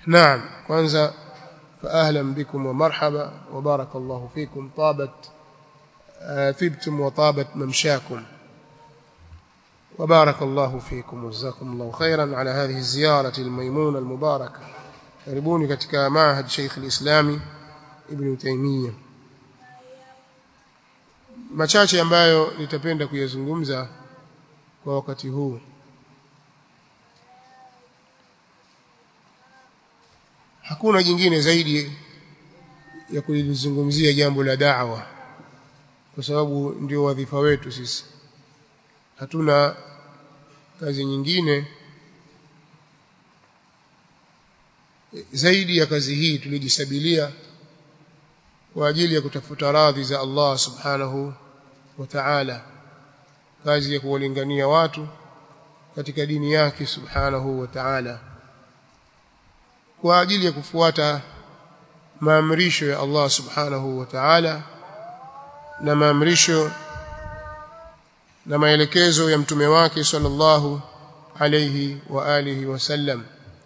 نعم kwanza فاهلا بكم ومرحبا وبارك الله فيكم طابت طبتم وطابت ممشاكم وبارك الله فيكم وجزاكم الله خيرا على هذه الزيارة الميمونة المباركة karibuni katika maahad Sheikh al-Islami Ibn Taymiyyah machache ambayo nitapenda kuyazungumza kwa wakati huu hakuna jingine zaidi ya kulizungumzia jambo la da'wa kwa sababu ndio wadhifa wetu sisi hatuna kazi nyingine zaidi ya kazi hii tulijisabilia kwa ajili ya kutafuta radhi za Allah subhanahu wa ta'ala kazi ya kuwalingania watu katika dini yake subhanahu wa ta'ala kwa ajili ya kufuata maamrisho ya Allah subhanahu wa ta'ala na maamrisho na maelekezo ya mtume wake sallallahu alayhi wa alihi wasallam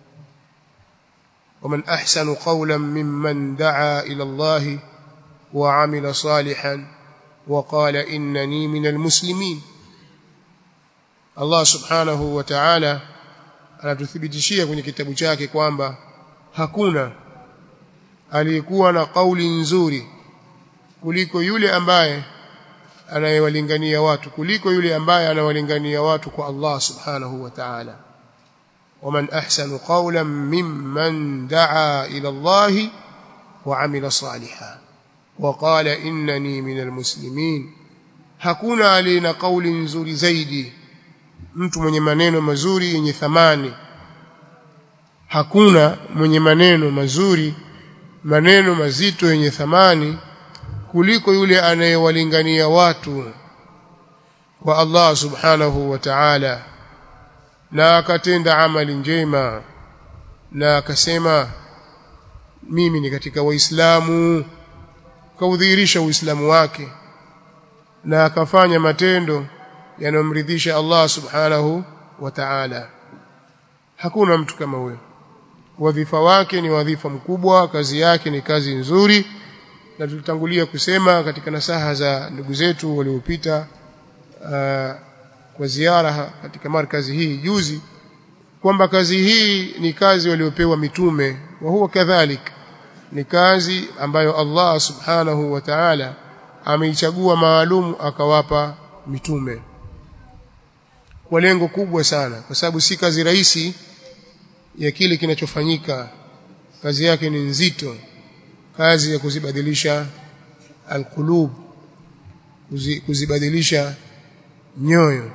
ومن احسن قولا ممن دعا الى الله وعمل صالحا وقال انني من المسلمين Allah subhanahu wa ta'ala anatuthibitishia kwenye kitabu chake kwamba hakuna aliyekuwa na kauli nzuri kuliko yule ambaye anayewalingania watu kuliko yule ambaye anawalingania watu kwa Allah subhanahu wa ta'ala ومن احسن قولا ممن دعا الى الله وعمل صالحا وقال انني من المسلمين hakuna alina kauli nzuri zaidi mtu mwenye maneno mazuri yenye thamani hakuna mwenye maneno mazuri maneno mazito yenye thamani kuliko yule anayewalingania watu kwa Allah subhanahu wa ta'ala na akatenda amali njema na akasema mimi ni katika waislamu kaudhihirisha uislamu wake na akafanya matendo yanayomridhisha Allah subhanahu wa ta'ala hakuna mtu kama huyo wadhifa wake ni wadhifa mkubwa kazi yake ni kazi nzuri na tulitangulia kusema katika nasaha za ndugu zetu waliopita kwa ziara katika markazi hii juzi kwamba kazi hii ni kazi waliopewa mitume wa huwa kadhalik ni kazi ambayo Allah subhanahu wa ta'ala ameichagua maalum akawapa mitume kwa lengo kubwa sana kwa sababu si kazi rahisi ya kile kinachofanyika kazi yake ni nzito kazi ya kuzibadilisha alqulub kuzibadilisha nyoyo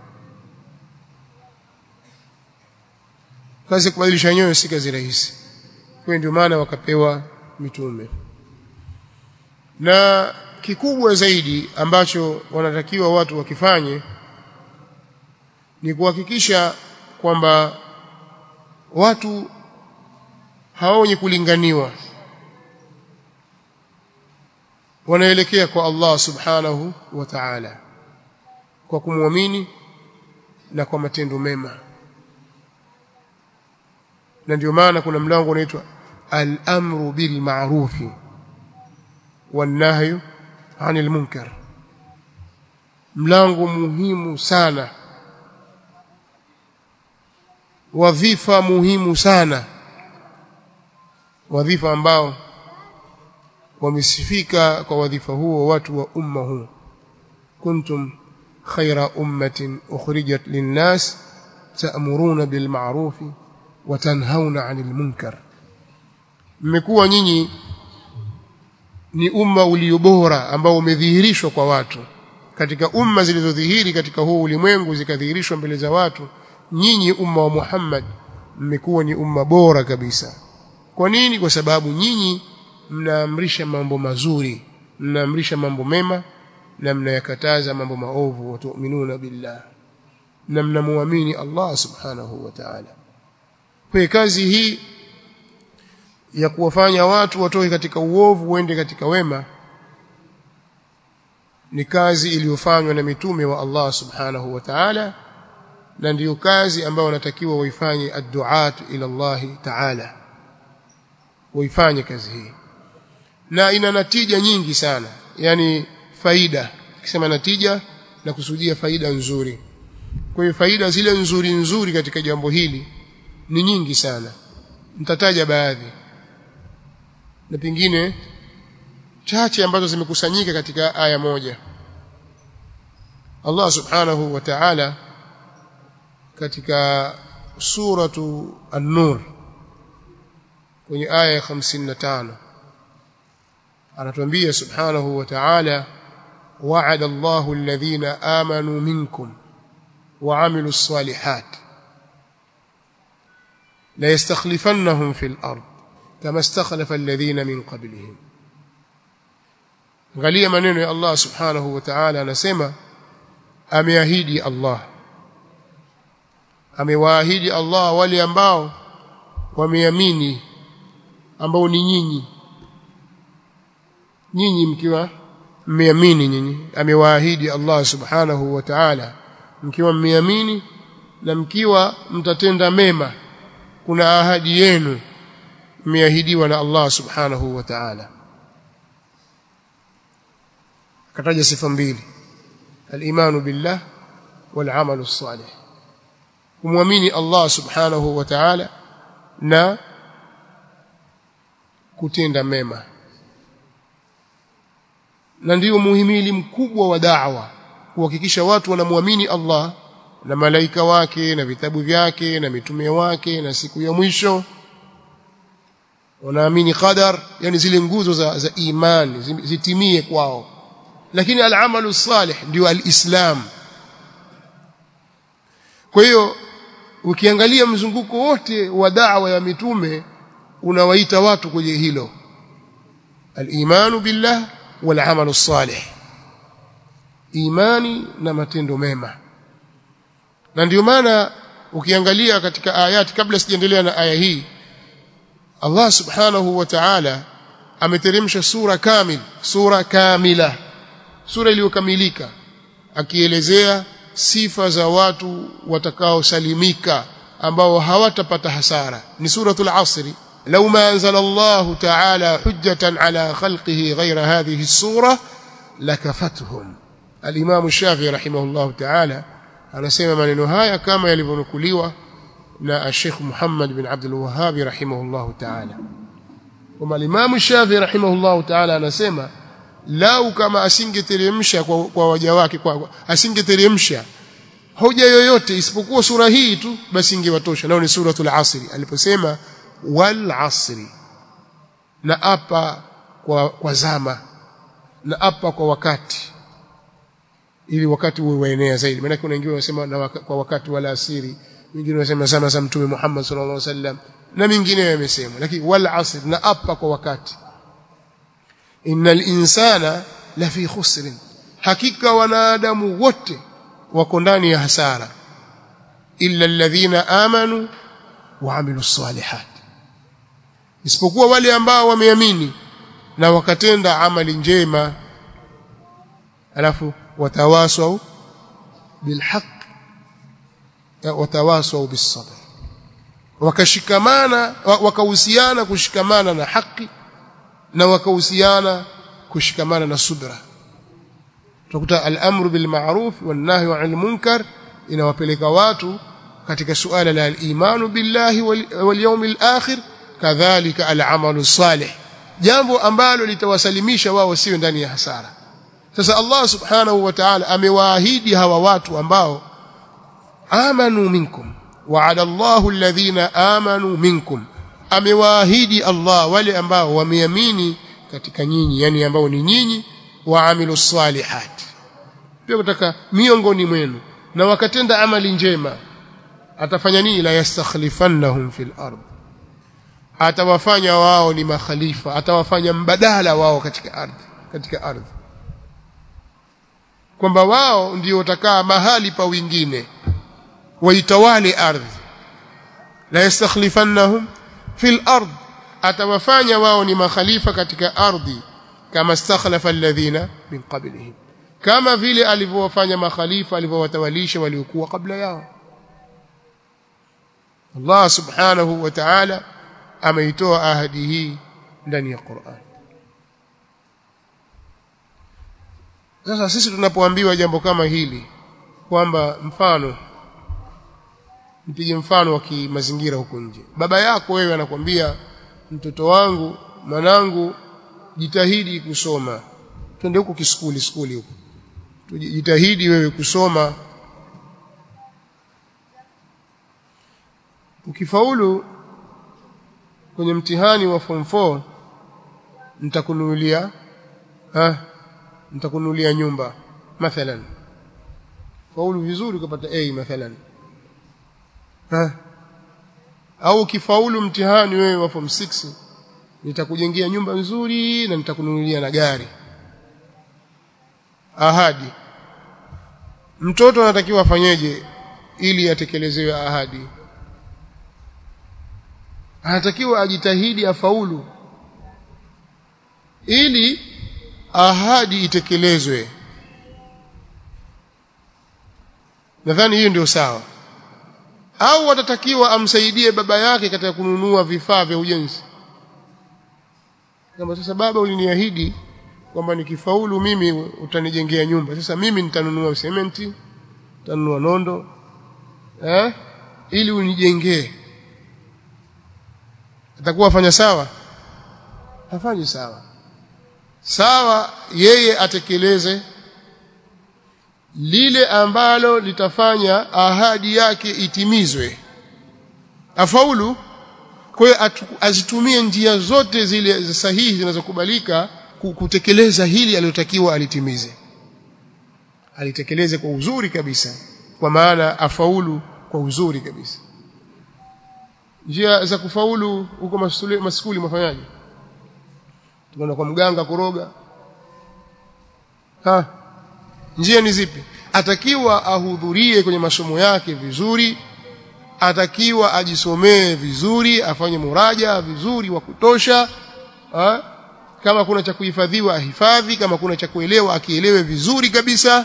kazi ya kubadilisha nyoyo si kazi rahisi kwa ndio maana wakapewa mitume na kikubwa zaidi ambacho wanatakiwa watu wakifanye ni kuhakikisha kwamba watu hawa wenye kulinganiwa wanaelekea kwa Allah subhanahu wa ta'ala kwa kumwamini na kwa matendo mema na ndio maana kuna mlango unaitwa al-amru bil ma'rufi wan nahyu 'anil munkar mlango muhimu sana wadhifa muhimu sana wadhifa ambao wamesifika kwa wadhifa huo watu wa umma huu kuntum khayra ummatin ukhrijat linnas ta'muruna bil ma'ruf wa tanhauna 'anil munkar mmekuwa nyinyi ni umma ulio bora ambao umedhihirishwa kwa watu katika umma zilizodhihiri katika huu ulimwengu zikadhihirishwa mbele za watu nyinyi umma wa Muhammad mmekuwa ni umma bora kabisa kwa nini kwa sababu nyinyi mnaamrisha mambo mazuri mnaamrisha mambo mema na mnayakataza mambo maovu watuminuna billah na mnamuamini Allah subhanahu wa ta'ala kwa kazi hii ya kuwafanya watu watoke katika uovu uende katika wema ni kazi iliyofanywa na mitume wa Allah subhanahu wa ta'ala na ndiyo kazi ambayo wanatakiwa waifanye ad-du'at ila Allah ta'ala uifanye kazi hii na ina natija nyingi sana yani faida kisema natija na kusudia faida nzuri kwa hiyo faida zile nzuri nzuri katika jambo hili ni nyingi sana mtataja baadhi na pengine chache ambazo zimekusanyika katika aya moja Allah subhanahu wa ta'ala katika suratu an-nur kwenye aya ya 55 anatuambia subhanahu wa ta'ala wa'ada Allahu alladhina amanu minkum wa 'amilus salihat la yastakhlifannahum fil ard kama istakhlafa alladhina min qablihim angalia maneno ya Allah subhanahu wa ta'ala anasema ameahidi Allah amewaahidi Allah wale ambao wameamini ambao ni nyinyi nyinyi mkiwa mmeamini nyinyi amewaahidi Allah subhanahu wa ta'ala mkiwa mmeamini na mkiwa mtatenda mema kuna ahadi yenu mmeahidiwa na Allah subhanahu wa ta'ala akataja sifa mbili al-imanu billah wal amalu salih kumwamini Allah subhanahu wa ta'ala na kutenda mema na ndiyo muhimili mkubwa wa da'wa kuhakikisha watu wanamwamini Allah na malaika wake na vitabu vyake na mitume wake na siku ya mwisho wanaamini qadar yani zile nguzo za, za imani zitimie kwao lakini al-amalu salih ndio al-islam kwa hiyo ukiangalia mzunguko wote wa da'wa ya mitume unawaita watu kwenye hilo al-imanu billah wal amalu salih imani na matendo mema na ndio maana ukiangalia katika ayati kabla sijaendelea na aya hii Allah subhanahu wa ta'ala ameteremsha sura kamil sura kamila sura iliyokamilika akielezea sifa za watu watakaosalimika ambao hawatapata hasara ni suratul asri لو ما أنزل الله تعالى حجة على خلقه غير هذه السورة لكفتهم الإمام الشافعي رحمه الله تعالى anasema maneno haya kama yalivyonukuliwa na Sheikh Muhammad bin Abdul Wahhab rahimahullah ta'ala kama Imam Shafi rahimahullah ta'ala anasema lau kama asingeteremsha kwa, kwa waja wake kwa asingeteremsha hoja yoyote isipokuwa sura hii tu basi ingewatosha nao ni suratul asri aliposema wal asri na apa kwa, kwa zama na apa kwa wakati ili wakati uwe waenea zaidi maana kuna wengine wanasema na waka, kwa wakati wala asiri wengine wanasema zama za mtume Muhammad sallallahu alaihi wasallam na mingine yamesema lakini wal asr na apa kwa wakati innal insana la fi khusr hakika wanadamu wote wako ndani ya hasara illa alladhina amanu wa amilus salihat isipokuwa wale ambao wameamini na wakatenda amali njema alafu watawasau bilhaq watawasau bisabr wakashikamana wakahusiana kushikamana na haki na wakahusiana kushikamana na subra tukuta al-amru bil ma'ruf wan nahyu 'anil munkar inawapeleka watu katika suala la al-imanu billahi wal yawmil akhir kadhalika al-amalu salih jambo ambalo litawasalimisha wao siwe ndani ya hasara sasa Allah subhanahu wa ta'ala amewaahidi hawa watu ambao amanu minkum wa'ada Allahu alladhina amanu minkum amewaahidi Allah wale ambao wameamini katika nyinyi yani ambao ni nyinyi waamilu salihat pia kutaka miongoni mwenu na wakatenda amali njema atafanya nini la yastakhlifannahum fil ard atawafanya wao ni makhalifa atawafanya mbadala wao katika ardhi katika ardhi kwamba wao ndio watakaa mahali pa wengine waitawale ardhi la yastakhlifannahum fil ard atawafanya wao ni makhalifa katika ardhi kama stakhlafa alladhina min qablihim kama vile alivyowafanya makhalifa alivyowatawalisha waliokuwa kabla yao Allah subhanahu wa ta'ala ameitoa ahadi hii ndani ya Qur'an sasa sisi tunapoambiwa jambo kama hili kwamba mfano nipige mfano wa kimazingira huko nje baba yako wewe anakwambia mtoto wangu mwanangu jitahidi kusoma twende huko kiskuli skuli huko jitahidi wewe kusoma ukifaulu kwenye mtihani wa form 4 nitakununulia ah nitakununulia nyumba mathalan faulu vizuri ukapata A mathalan ha au ukifaulu mtihani wewe wa form 6 nitakujengea nyumba nzuri na nitakununulia na gari ahadi mtoto anatakiwa afanyeje ili atekelezewe ahadi anatakiwa ajitahidi afaulu ili ahadi itekelezwe nadhani hiyo ndio sawa au atatakiwa amsaidie baba yake katika kununua vifaa vya ujenzi kama sasa baba uliniahidi kwamba nikifaulu mimi utanijengea nyumba sasa mimi nitanunua sementi nitanunua nondo eh ili unijengee atakuwa afanya sawa hafanyi sawa sawa yeye atekeleze lile ambalo litafanya ahadi yake itimizwe afaulu kwa hiyo azitumie njia zote zile sahihi zinazokubalika kutekeleza hili aliyotakiwa alitimize alitekeleze kwa uzuri kabisa kwa maana afaulu kwa uzuri kabisa njia za kufaulu huko maskuli mafanyaje tunaenda kwa mganga kuroga ha njia ni zipi atakiwa ahudhurie kwenye masomo yake vizuri atakiwa ajisomee vizuri afanye muraja vizuri wa kutosha ha? kama kuna cha kuhifadhiwa ahifadhi kama kuna cha kuelewa akielewe vizuri kabisa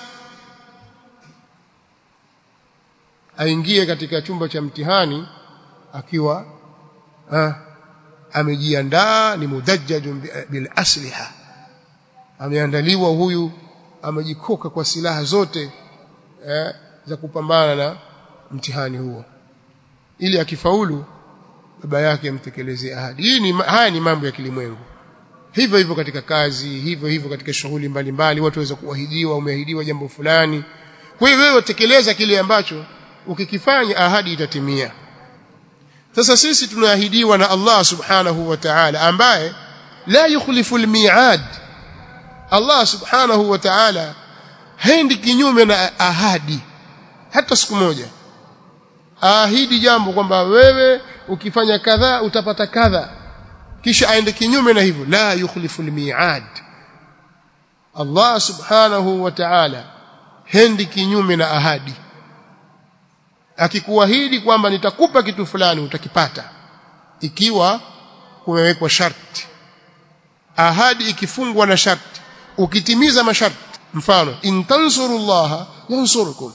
aingie katika chumba cha mtihani akiwa ha? amejiandaa ni mudajjajun bil asliha ameandaliwa huyu amejikoka kwa silaha zote eh, za kupambana na mtihani huo ili akifaulu baba yake amtekelezee ahadi hii ni haya ni mambo ya kilimwengu hivyo hivyo katika kazi hivyo hivyo katika shughuli mbalimbali watu waweza kuahidiwa umeahidiwa jambo fulani kwa hiyo wewe tekeleza kile ambacho ukikifanya ahadi itatimia sasa sisi tunaahidiwa na Allah subhanahu wa ta'ala ambaye la yukhlifu almi'ad Allah subhanahu wa ta'ala haendi kinyume na ahadi hata siku moja ahidi jambo kwamba wewe ukifanya kadha utapata kadha kisha aende kinyume na hivyo la yukhlifu almi'ad Allah subhanahu wa ta'ala hendi kinyume na ahadi akikuahidi kwamba nitakupa kitu fulani utakipata ikiwa kumewekwa sharti ahadi ikifungwa na sharti ukitimiza masharti mfano in tansurullaha yansurukum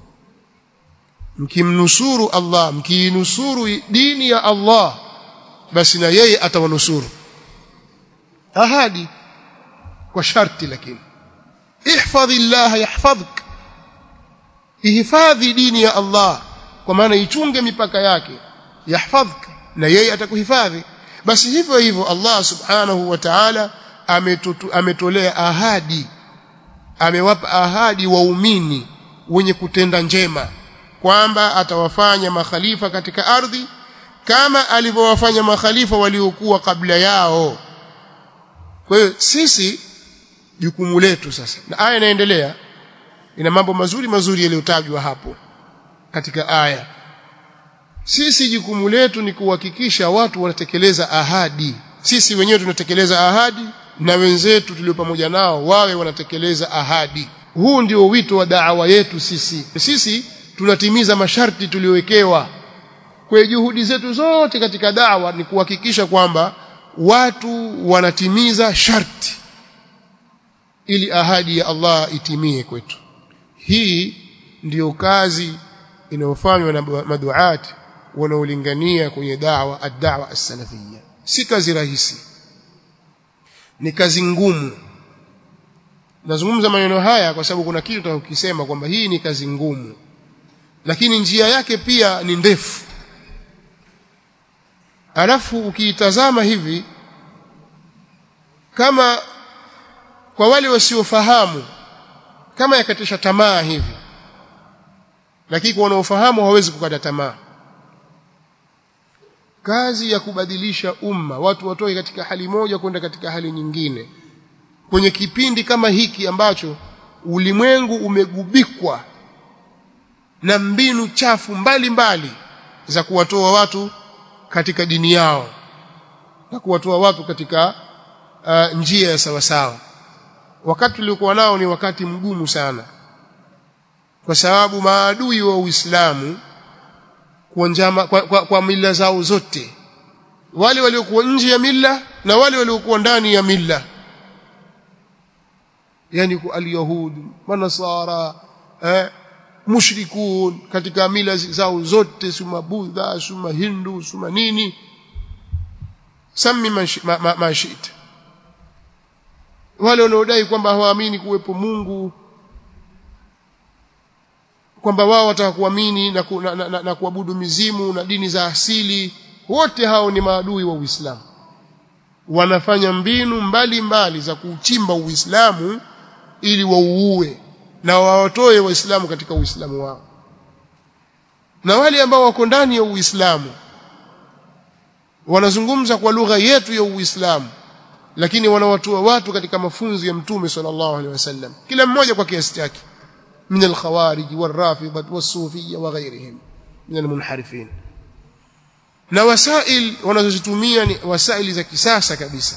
mkimnusuru Allah mkiinusuru dini ya Allah basi na yeye atawanusuru ahadi kwa sharti lakini ihfadhillah yahfadhuk ihifadhi dini ya Allah kwa maana ichunge mipaka yake yahfadhuk na yeye atakuhifadhi basi hivyo hivyo Allah subhanahu wa ta'ala ametolea ahadi amewapa ahadi waumini wenye kutenda njema kwamba atawafanya makhalifa katika ardhi kama alivyowafanya makhalifa waliokuwa kabla yao kwa hiyo sisi jukumu letu sasa na aya inaendelea ina mambo mazuri mazuri yaliyotajwa hapo katika aya sisi jukumu letu ni kuhakikisha watu wanatekeleza ahadi sisi wenyewe tunatekeleza ahadi na wenzetu tulio pamoja nao wawe wanatekeleza ahadi huu ndio wito wa da'wa yetu sisi sisi tunatimiza masharti tuliyowekewa kwa juhudi zetu zote katika da'wa ni kuhakikisha kwamba watu wanatimiza sharti ili ahadi ya Allah itimie kwetu hii ndiyo kazi inayofanywa na maduati wanaolingania kwenye dawa ad-da'wa as-salafiyya si kazi rahisi ni kazi ngumu nazungumza maneno haya kwa sababu kuna kitu tutakisema kwamba hii ni kazi ngumu lakini njia yake pia ni ndefu alafu ukiitazama hivi kama kwa wale wasiofahamu kama yakatisha tamaa hivi lakini kwa wanaofahamu hawezi kukata tamaa kazi ya kubadilisha umma watu watoke katika hali moja kwenda katika hali nyingine kwenye kipindi kama hiki ambacho ulimwengu umegubikwa na mbinu chafu mbalimbali mbali za kuwatoa watu katika dini yao na kuwatoa watu katika uh, njia ya sawasawa wakati tuliokuwa nao ni wakati mgumu sana kwa sababu maadui wa Uislamu kwa, njama, kwa, kwa, kwa mila zao zote wale waliokuwa nje ya mila na wale waliokuwa ndani ya mila yani alyahud manasara eh, mushrikun katika mila zao zote suma budha suma hindu suma nini sami mashit ma, ma, ma wale wanaodai kwamba hawaamini kuwepo Mungu kwamba wao wataka kuamini na, ku, na, na, na, na kuabudu mizimu na dini za asili wote hao ni maadui wa Uislamu wanafanya mbinu mbalimbali mbali za kuchimba Uislamu ili wauue na wawatoe waislamu katika uislamu wao na wale ambao wako ndani ya uislamu wanazungumza kwa lugha yetu ya uislamu lakini wanawatoa watu katika mafunzo ya mtume sallallahu alaihi wasallam kila mmoja kwa kiasi chake min alkhawarij warafidha wasufiyya wa ghairihim min almunharifin na wasail wanazozitumia ni wasaili za kisasa kabisa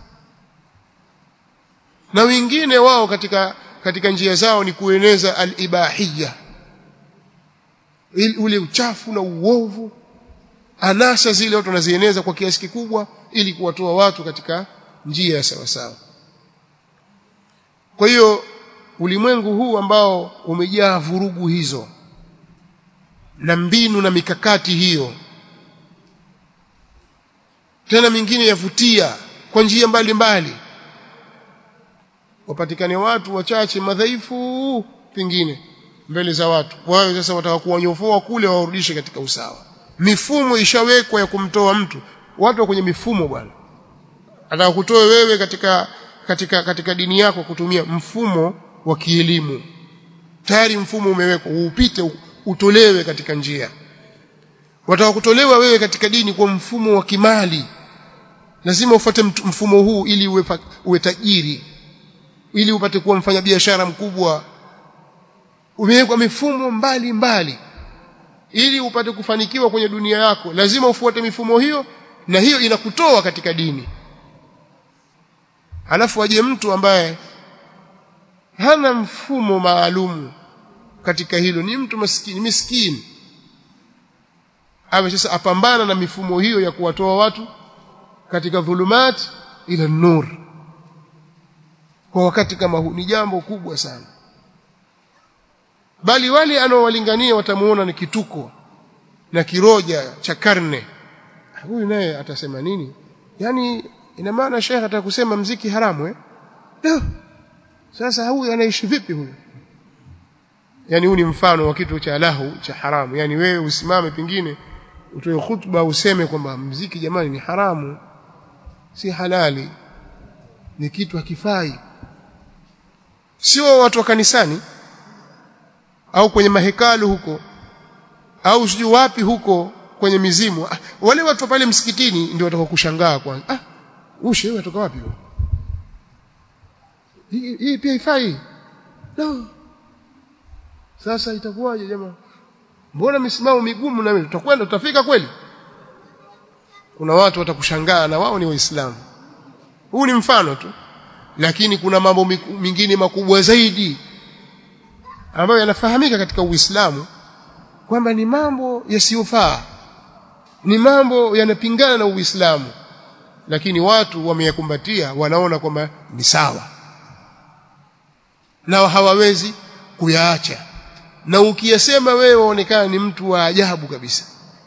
na wengine wao katika katika njia zao ni kueneza al-ibahiyya ule uchafu na uovu anasa zile watu wanazieneza kwa kiasi kikubwa ili kuwatoa watu katika njia ya sawa sawa kwa hiyo ulimwengu huu ambao umejaa vurugu hizo na mbinu na mikakati hiyo tena mingine yavutia kwa njia mbalimbali wapatikane watu wachache madhaifu pengine mbele za watu wao sasa wataka kuwanyofoa kule wawarudishe katika usawa mifumo ishawekwa ya kumtoa mtu watu wa kwenye mifumo bwana ataka kutoa wewe katika katika katika dini yako kutumia mfumo wa kielimu tayari mfumo umewekwa upite utolewe katika njia wataka kutolewa wewe katika dini kwa mfumo wa kimali lazima ufuate mfumo huu ili uwe, uwe tajiri ili upate kuwa mfanyabiashara mkubwa umewekwa mifumo mbali mbali ili upate kufanikiwa kwenye dunia yako lazima ufuate mifumo hiyo na hiyo inakutoa katika dini halafu aje mtu ambaye hana mfumo maalumu katika hilo ni mtu maskini miskini awe sasa apambana na mifumo hiyo ya kuwatoa watu katika dhulumat ila nur kwa wakati kama huu ni jambo kubwa sana bali wale anaowalingania watamuona ni kituko na kiroja cha karne huyu naye atasema nini yani ina maana shekhe atakusema mziki haramu eh no. sasa huyu anaishi vipi huyu yani huu ni mfano wa kitu cha lahu cha haramu yani wewe usimame pengine utoe khutba useme kwamba mziki jamani ni haramu si halali ni kitu hakifai sio watu wa kanisani au kwenye mahekalu huko au sijui wapi huko kwenye mizimu ah, wale watu pale msikitini ndio watakao kushangaa kwanza ah ushe wewe kutoka wapi huko hii, hii pia ifai no sasa itakuwaje jamaa mbona misimamo migumu na mimi tutakwenda tutafika kweli kuna watu watakushangaa na wao ni waislamu huu ni mfano tu lakini kuna mambo mengine makubwa zaidi ambayo yanafahamika katika Uislamu kwamba ni mambo yasiyofaa ni mambo yanapingana na Uislamu lakini watu wameyakumbatia wanaona kwamba ni sawa na hawawezi kuyaacha na ukiyasema wewe waonekana ni mtu wa ajabu kabisa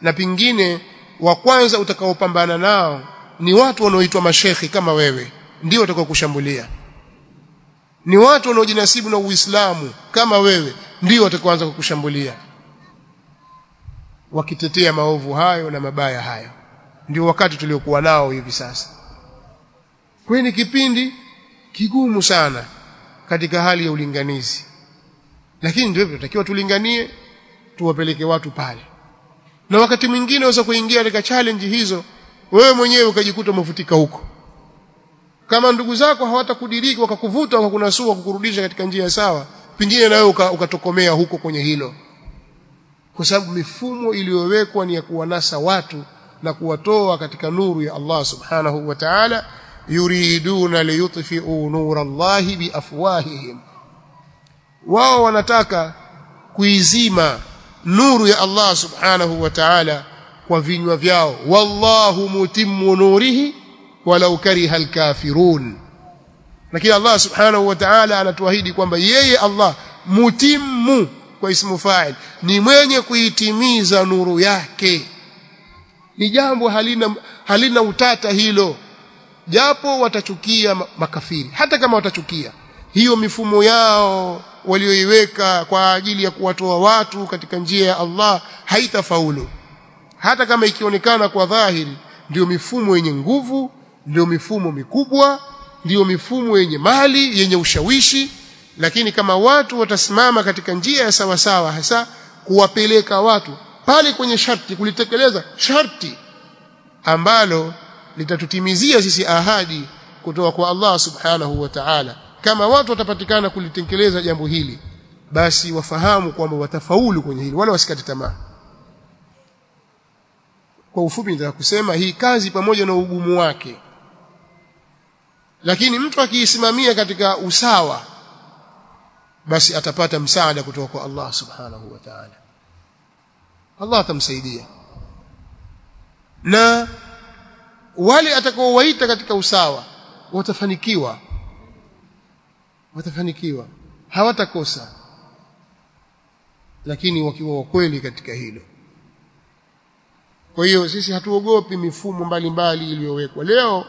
na pingine wa kwanza utakaopambana nao ni watu wanaoitwa mashekhi kama wewe ndio watakao kushambulia ni watu wanaojinasibu na Uislamu kama wewe ndio watakaoanza kukushambulia wakitetea maovu hayo na mabaya hayo ndio wakati tuliokuwa nao hivi sasa kwa ni kipindi kigumu sana katika hali ya ulinganizi lakini ndio tunatakiwa tulinganie tuwapeleke watu pale na wakati mwingine unaweza kuingia katika challenge hizo wewe mwenyewe ukajikuta umefutika huko kama ndugu zako hawatakudiriki wakakuvuta wakakunasua kukurudisha katika njia sawa pengine na wewe ukatokomea huko kwenye hilo kwa sababu mifumo iliyowekwa ni ya kuwanasa watu na kuwatoa katika nuru ya Allah subhanahu wa ta'ala yuriduna liyutfi'u nura Allah biafwahihim wao wanataka kuizima nuru ya Allah subhanahu wa ta'ala kwa vinywa vyao wallahu mutimmu nurihi walau kariha alkafirun lakini Allah subhanahu wa ta'ala anatuahidi kwamba yeye Allah mutimmu kwa ismu fa'il ni mwenye kuitimiza nuru yake ni jambo halina halina utata hilo japo watachukia makafiri hata kama watachukia hiyo mifumo yao walioiweka kwa ajili ya kuwatoa watu katika njia ya Allah haitafaulu hata kama ikionekana kwa dhahiri ndio mifumo yenye nguvu ndio mifumo mikubwa ndio mifumo yenye mali yenye ushawishi lakini kama watu watasimama katika njia ya sawa sawa hasa kuwapeleka watu pale kwenye sharti kulitekeleza sharti ambalo litatutimizia sisi ahadi kutoka kwa Allah subhanahu wa ta'ala kama watu watapatikana kulitekeleza jambo hili basi wafahamu kwamba watafaulu kwenye hili wala wasikate tamaa kwa ufupi nitaka kusema hii kazi pamoja na ugumu wake lakini mtu akiisimamia katika usawa basi atapata msaada kutoka kwa Allah subhanahu wa ta'ala Allah atamsaidia na wale atakaowaita katika usawa watafanikiwa watafanikiwa hawatakosa lakini wakiwa wakweli katika hilo kwa hiyo sisi hatuogopi mifumo mbalimbali iliyowekwa leo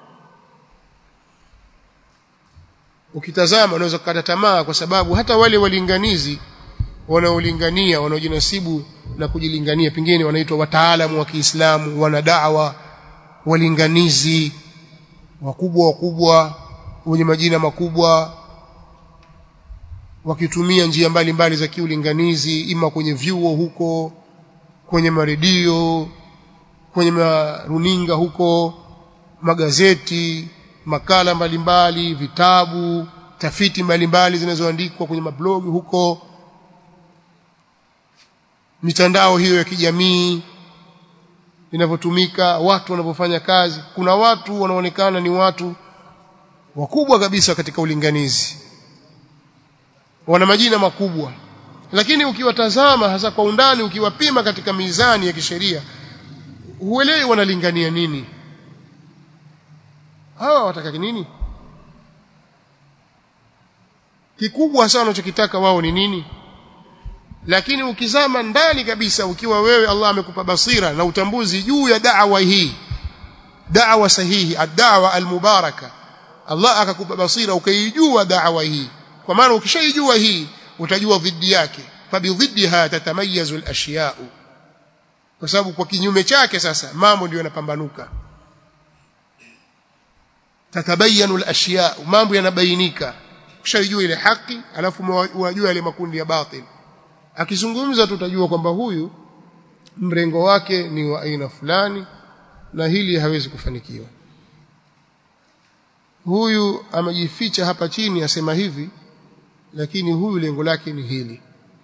ukitazama unaweza kukata tamaa kwa sababu hata wale walinganizi wanaolingania wanaojinasibu na kujilingania pengine wanaitwa wataalamu wa Kiislamu wana da'wa walinganizi wakubwa wakubwa wenye majina makubwa wakitumia njia mbalimbali za kiulinganizi ima kwenye vyuo huko kwenye maredio kwenye maruninga huko magazeti makala mbalimbali vitabu tafiti mbalimbali zinazoandikwa kwenye mablogi huko mitandao hiyo ya kijamii inavyotumika watu wanavyofanya kazi kuna watu wanaonekana ni watu wakubwa kabisa katika ulinganizi wana majina makubwa lakini ukiwatazama hasa kwa undani ukiwapima katika mizani ya kisheria huelewi wanalingania nini hawa wataka nini kikubwa sana wanachokitaka wao ni nini lakini ukizama ndani kabisa ukiwa wewe Allah amekupa basira na utambuzi juu ya da'wa hii da'wa sahihi ad-da'wa al-mubaraka Allah akakupa basira ukaijua da'wa hii kwa maana ukishaijua hii utajua dhidi yake fabidhiddiha tatamayazu al-ashya'u kwa sababu kwa kinyume chake sasa mambo ndio yanapambanuka tatabayanu al-ashya mambo yanabainika ukishajua ile haki alafu unajua ile makundi ya batil akizungumza tutajua kwamba huyu mrengo wake ni wa aina fulani na hili hawezi kufanikiwa huyu amejificha hapa chini asema hivi lakini huyu lengo lake ni hili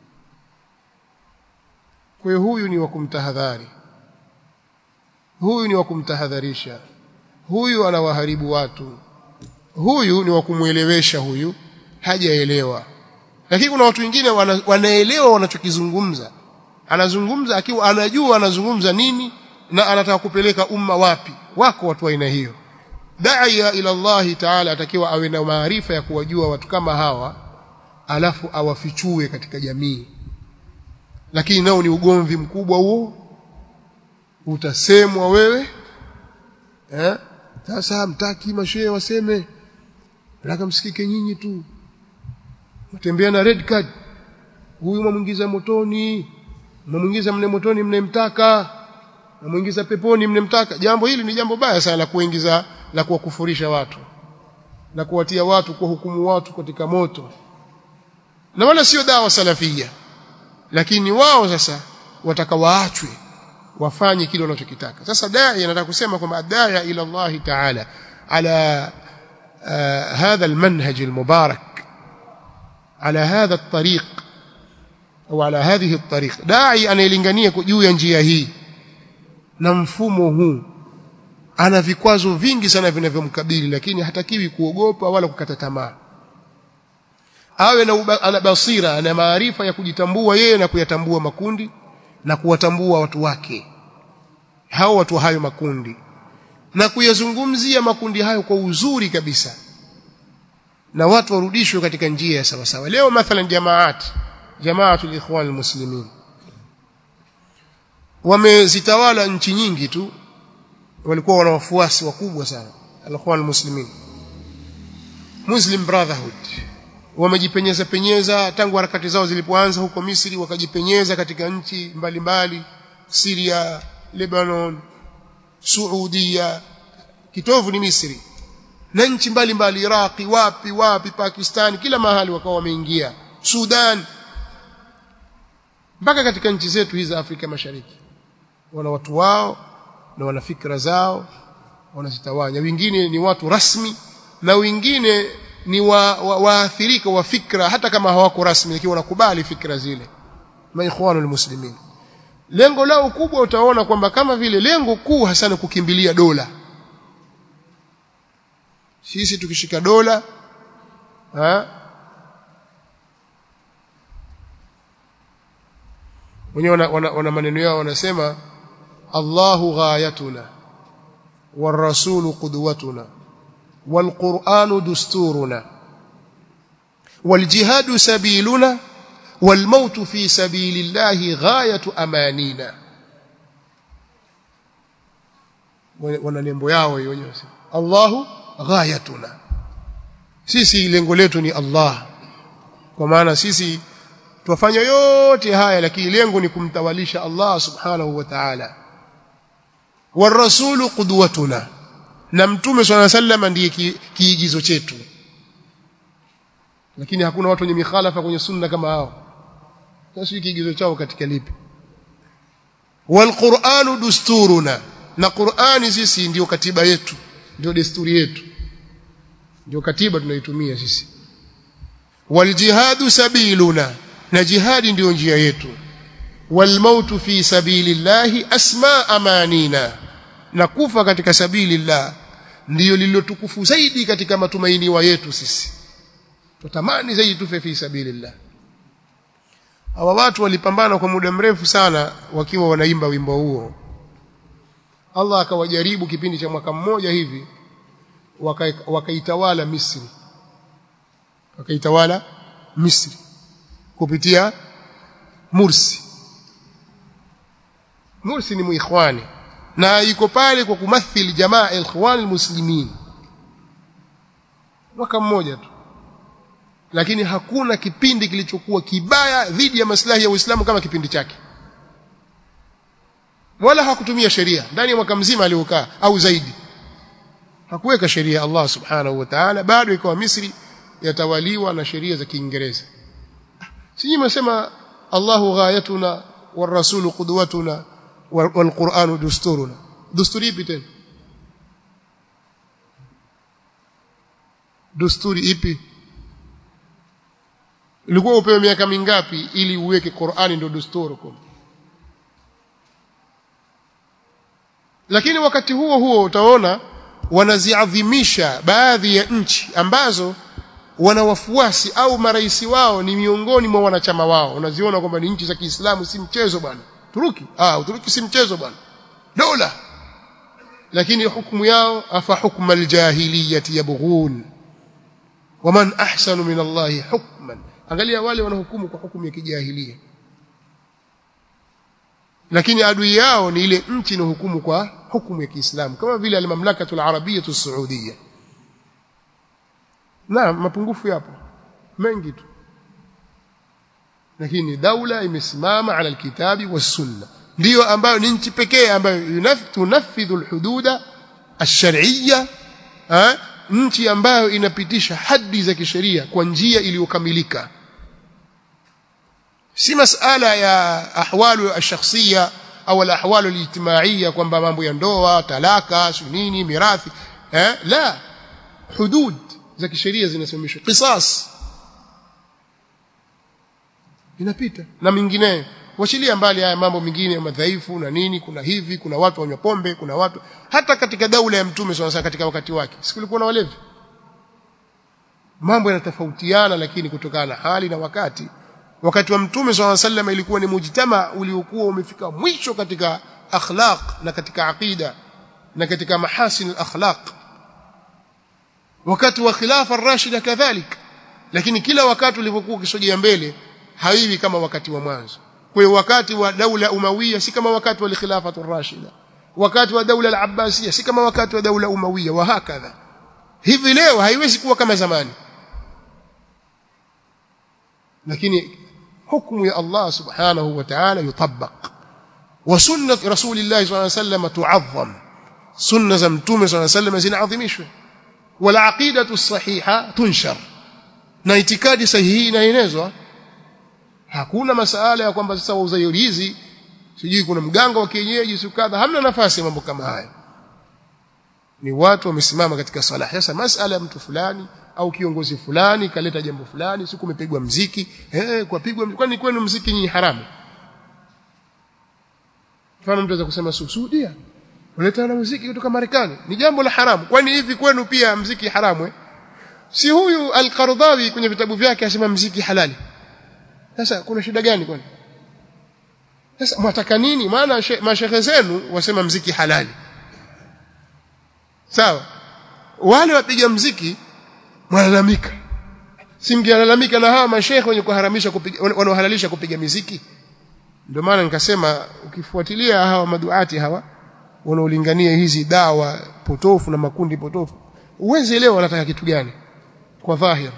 kwa hiyo huyu ni wa kumtahadhari huyu ni wa kumtahadharisha huyu anawaharibu watu huyu ni wa kumwelewesha huyu hajaelewa lakini kuna watu wengine wana, wanaelewa wanachokizungumza anazungumza akiwa anajua anazungumza nini na anataka kupeleka umma wapi wako watu wa aina hiyo daia ila Allah taala atakiwa awe na maarifa ya kuwajua watu kama hawa alafu awafichue katika jamii lakini nao ni ugomvi mkubwa huo utasemwa wewe eh sasa mtaki mashehe waseme nataka msikike nyinyi tu mtembea na red card huyu mwamuingiza motoni mwamuingiza mne motoni mnemtaka mwamuingiza peponi mnemtaka jambo hili ni jambo baya sana la kuingiza la kuwakufurisha watu na kuwatia watu kwa hukumu watu katika moto na wala sio dawa salafia lakini wao sasa wataka waachwe wafanye kile wanachokitaka sasa dai anataka kusema kwamba adaya ila Allah ta'ala ala هذا المنهج المبارك على هذا الطريق au ala hadhihi الطريق dai anayelingania juu ya njia hii na mfumo huu ana vikwazo vingi sana vinavyomkabili lakini hatakiwi kuogopa wala kukata tamaa awe na ana basira ana maarifa ya kujitambua yeye na kuyatambua makundi na kuwatambua watu wake hao watu hayo makundi na kuyazungumzia makundi hayo kwa uzuri kabisa na watu warudishwe katika njia ya sawa sawa leo mathalan jamaat jamaatul ikhwan almuslimin wamezitawala nchi nyingi tu walikuwa wana wafuasi wakubwa sana al-ikhwan almuslimin muslim brotherhood wamejipenyeza penyeza tangu harakati zao zilipoanza huko Misri wakajipenyeza katika nchi mbalimbali Syria Lebanon Saudia kitovu ni Misri na nchi mbalimbali Iraqi wapi wapi Pakistan kila mahali wakawa wameingia Sudan mpaka katika nchi zetu hizi za Afrika Mashariki wana watu wao na wana fikra zao wanazitawanya wengine ni watu rasmi na wengine ni waathirika wa, wa, wa fikra hata kama hawako rasmi lakini wanakubali fikra zile maikhwanul muslimin lengo lao kubwa utaona kwamba kama vile lengo kuu hasa ni kukimbilia dola sisi tukishika dola ha wenyewe wana, wana, wana maneno yao wanasema Allahu ghayatuna والرسول قدوتنا والقرآن دستورنا والجهاد سبيلنا والموت في سبيل الله غاية أمانينا wana nembo yao hiyo wenyewe Allahu ghayatuna sisi lengo letu ni Allah kwa maana sisi twafanya yote haya lakini lengo ni kumtawalisha Allah subhanahu wa ta'ala warasulu qudwatuna na mtume swalla sallama ndiye kiigizo chetu lakini hakuna watu wenye mikhalafa kwenye sunna kama hao sasa kiigizo chao katika lipi walquranu dusturuna na qurani sisi ndiyo katiba yetu ndio desturi yetu ndio katiba tunaitumia sisi waljihadu sabiluna na jihadi ndiyo njia yetu walmautu fi sabilillahi asma amanina na kufa katika sabilillah ndiyo lililotukufu zaidi katika matumaini wa yetu sisi tutamani zaidi tufe fi sabilillah hawa watu walipambana kwa muda mrefu sana wakiwa wanaimba wimbo huo Allah akawajaribu kipindi cha mwaka mmoja hivi wakaitawala waka Misri wakaitawala Misri kupitia Mursi Mursi ni muikhwani na yuko pale kwa kumathili jamaa ikhwan almuslimin mwaka mmoja tu lakini hakuna kipindi kilichokuwa kibaya dhidi ya maslahi ya Uislamu kama kipindi chake wala hakutumia sheria ndani ya mwaka mzima aliokaa au zaidi hakuweka sheria Allah subhanahu wa ta'ala bado ikawa Misri yatawaliwa na sheria za Kiingereza sisi mnasema Allahu ghayatuna والرسول قدوتنا والقرآن دستورنا دستوري ipi tena desturi ipi ilikuwa upewe miaka mingapi ili uweke Qur'ani ndio desturi kwa lakini wakati huo huo utaona wanaziadhimisha baadhi ya nchi ambazo wana wafuasi au marais wao ni miongoni mwa wanachama wao unaziona kwamba ni nchi za Kiislamu si mchezo bwana Turuki ah Uturuki si mchezo bwana dola lakini hukumu yao afa hukma aljahiliyati yabghun waman ahsanu min Allah hukman angalia wale wanahukumu kwa hukumu ya kijahilia lakini adui yao ni ile nchi inahukumu kwa hukumu ya Kiislamu kama vile al-mamlakatu al-arabiyya as-saudiyya na mapungufu yapo mengi tu lakini daula imesimama ala alkitabi was-sunna ndiyo ambayo ni nchi pekee ambayo tunafidhu al-hududa ash-shar'iyya nchi ambayo inapitisha hadi za kisheria kwa njia iliyokamilika si masala ya ahwalu ash-shakhsiyya au al-ahwalu al-ijtimaiyya kwamba mambo ya ndoa talaka nini mirathi eh la hudud za kisheria zinasimamishwa qisas inapita na mingineyo washilia mbali haya mambo mengine madhaifu na nini kuna hivi kuna watu wanywa pombe kuna watu hata katika daula ya mtume sana katika wakati wake sikulikuwa na walevi mambo yanatofautiana lakini kutokana na hali na wakati wakati wa mtume swalla sallam ilikuwa ni mujtama uliokuwa umefika mwisho katika akhlaq na katika aqida na katika mahasin al-akhlaq wakati wa khilafa ar-rashida kadhalik lakini kila wakati ulipokuwa ukisogea mbele haiwi kama wakati wa mwanzo kwa hiyo wakati wa daula umawiya si kama wakati wa khilafa ar-rashida wakati wa daula al-abbasiyya si kama wakati wa daula umawiya wa hakadha hivi leo haiwezi kuwa kama zamani lakini hukumu ya Allah subhanahu wa ta'ala yutabaq wa sunnat rasulillah sallallahu alayhi wasallam tu'azzam sunna za mtume sallallahu alayhi wasallam zinaadhimishwa wal aqidatu sahiha tunshar na itikadi sahihi inaenezwa hakuna masala ya kwamba sasa wauza hizi sijui kuna mganga wa kienyeji sikadha hamna nafasi mambo kama haya ni watu wamesimama katika sala sasa masala ya mtu fulani au kiongozi fulani kaleta jambo fulani siku umepigwa mziki eh kwa pigwa kwani kwenu mziki nyinyi haramu mfano mtu anaweza kusema Saudia unaleta na muziki kutoka Marekani ni jambo la haramu kwani hivi kwenu pia mziki haramu eh? si huyu al-Qardawi kwenye vitabu vyake asema mziki halali sasa kuna shida gani kwani sasa mwataka nini maana mashehe zenu wasema mziki halali sawa wale wapiga mziki mwalalamika si mkilalamika na hawa mashehe wenye kuharamisha kupiga wanaohalalisha kupiga miziki ndio maana nikasema ukifuatilia hawa maduati hawa wanaolingania hizi dawa potofu na makundi potofu uwezi leo wanataka kitu gani kwa dhahir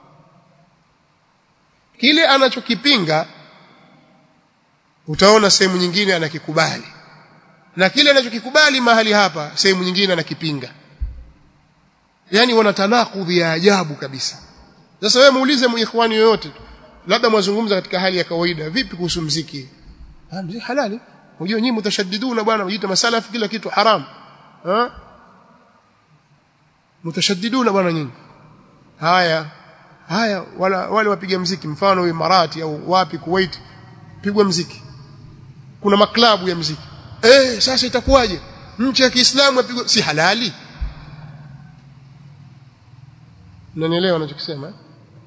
kile anachokipinga utaona sehemu nyingine anakikubali na kile anachokikubali mahali hapa sehemu nyingine anakipinga yani wana tanakudhi ya ajabu kabisa sasa wewe muulize muikhwani yoyote labda mwazungumza katika hali ya kawaida vipi kuhusu mziki ah mziki halali unajua nyinyi mutashaddiduna bwana mjiita masalafi kila kitu haram ha mutashaddiduna bwana nyinyi haya haya wala wale wapiga mziki mfano Imarati au wapi Kuwait pigwa mziki kuna maklabu ya mziki eh sasa itakuwaje nchi ya Kiislamu yapigwa si halali Unanielewa ninachokisema eh?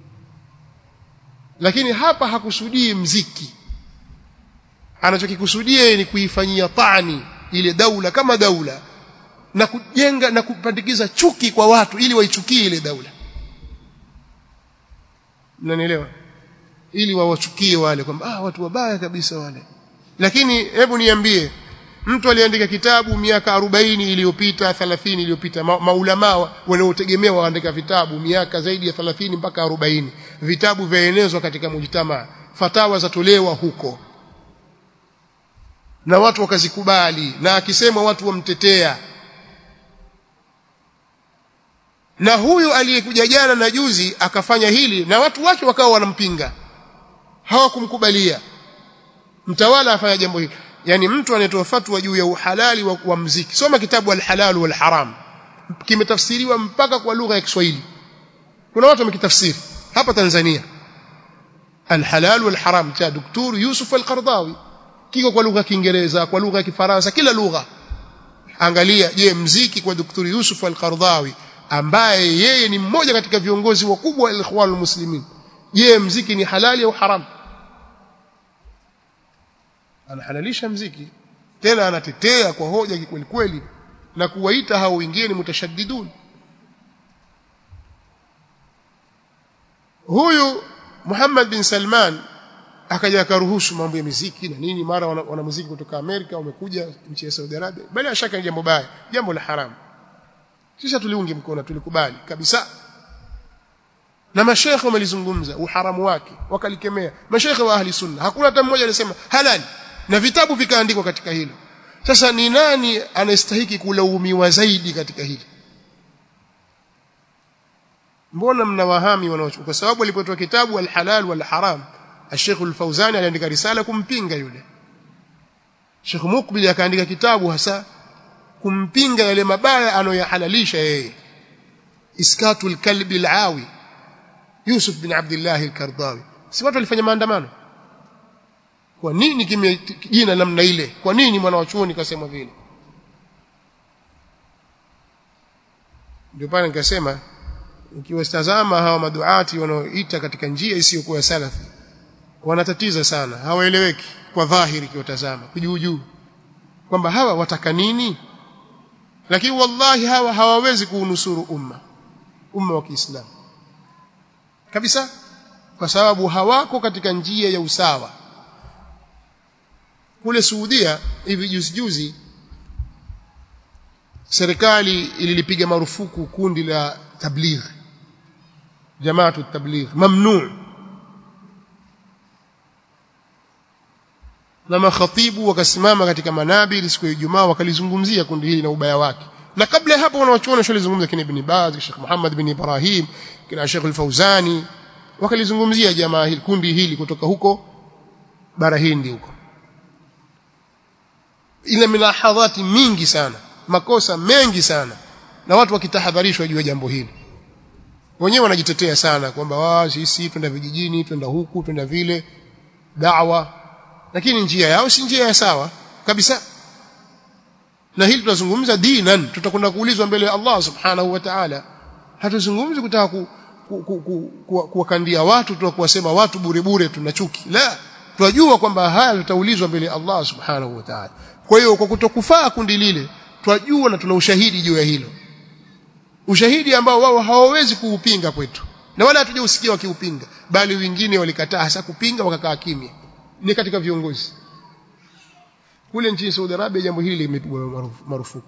Lakini hapa hakusudii mziki. Anachokikusudia ni kuifanyia tani ile daula kama daula na kujenga na kupandikiza chuki kwa watu ili waichukie ile daula. Unanielewa? Ili wawachukie wale kwamba ah watu wabaya kabisa wale. Lakini hebu niambie mtu aliandika kitabu miaka 40 iliyopita 30 iliyopita ma, maulama wanaotegemea waandika vitabu miaka zaidi ya 30 mpaka 40 vitabu vyaenezwa katika mujtama fatawa zatolewa huko na watu wakazikubali na akisema watu wamtetea na huyu aliyekuja jana na juzi akafanya hili na watu wake wakawa wanampinga hawakumkubalia mtawala afanya jambo hili yani mtu anayetoa fatwa juu ya uhalali wa, wa mziki soma kitabu al-halal wal haram kimetafsiriwa mpaka kwa lugha ya Kiswahili kuna watu wamekitafsiri hapa Tanzania al-halal wal haram cha Dr. Yusuf al-Qardawi kiko kwa lugha ya Kiingereza kwa lugha ya Kifaransa kila lugha angalia je mziki kwa Dr. Yusuf al-Qardawi ambaye yeye ni mmoja katika viongozi wakubwa wa al-Ikhwan al-Muslimin je mziki ni halali au haramu anahalalisha mziki tena anatetea kwa hoja kweli kweli na kuwaita hao wengine mutashaddidun huyu Muhammad bin Salman akaja akaruhusu mambo ya muziki na nini mara wana, wana muziki kutoka Amerika wamekuja nchi ya Saudi Arabia bila shaka ni jambo baya jambo la haramu sisi tuliungi mkono tulikubali kabisa na mashekhe wamelizungumza uharamu wake wakalikemea mashekhe wa ahli sunna hakuna hata mmoja alisema halali na vitabu vikaandikwa katika hilo sasa ni nani anastahiki kulaumiwa zaidi katika hili mbona mnawahami wanaochukua kwa sababu alipotoa kitabu al-halal wal haram Sheikh al-Fauzani aliandika risala kumpinga yule Sheikh Mukbil akaandika kitabu hasa kumpinga yale mabaya anoyahalalisha yeye Iskatul kalbi al-awi Yusuf bin Abdullah al-Kardawi si watu walifanya maandamano kwa nini kime jina namna ile kwa nini mwana wa chuoni kasema vile ndio pale nikasema ukiwatazama hawa maduati wanaoita katika njia isiyokuwa salafi wanatatiza sana hawaeleweki kwa dhahiri kiwatazama kujuu juu kwamba hawa wataka nini lakini wallahi hawa hawawezi kuunusuru umma umma wa Kiislamu kabisa kwa sababu hawako katika njia ya usawa kule Saudia hivi juzi juzi serikali ililipiga marufuku kundi la tabligh jamaatu tabligh mamnu na makhatibu wakasimama katika manabiri siku ya Ijumaa wakalizungumzia kundi hili na ubaya wake na kabla ya hapo wanawachuona shalizungumza kina Ibn Baz Sheikh Muhammad bin Ibrahim kina Sheikh Al-Fauzani wakalizungumzia jamaa hili kundi hili kutoka huko bara Hindi huko ina milahadhati mingi sana makosa mengi sana na watu wakitahadharishwa juu ya jambo hili wenyewe wanajitetea sana kwamba wao sisi twenda vijijini twenda huku twenda vile da'wa lakini njia yao si njia ya sawa kabisa na hili tunazungumza dinan tutakwenda kuulizwa mbele ya Allah subhanahu wa ta'ala hatuzungumzi kutaka ku, ku, ku, ku, ku, kuwakandia watu tu kuwasema watu bure bure tuna chuki la tunajua kwamba haya tutaulizwa mbele ya Allah subhanahu wa ta'ala kwa hiyo kwa kutokufaa kundi lile twajua na tuna ushahidi juu ya hilo ushahidi ambao wao hawawezi kuupinga kwetu na wala hatujausikia wakiupinga bali wengine walikataa hasa kupinga wakakaa kimya ni katika viongozi kule nchini Saudi Arabia jambo hili limepigwa marufuku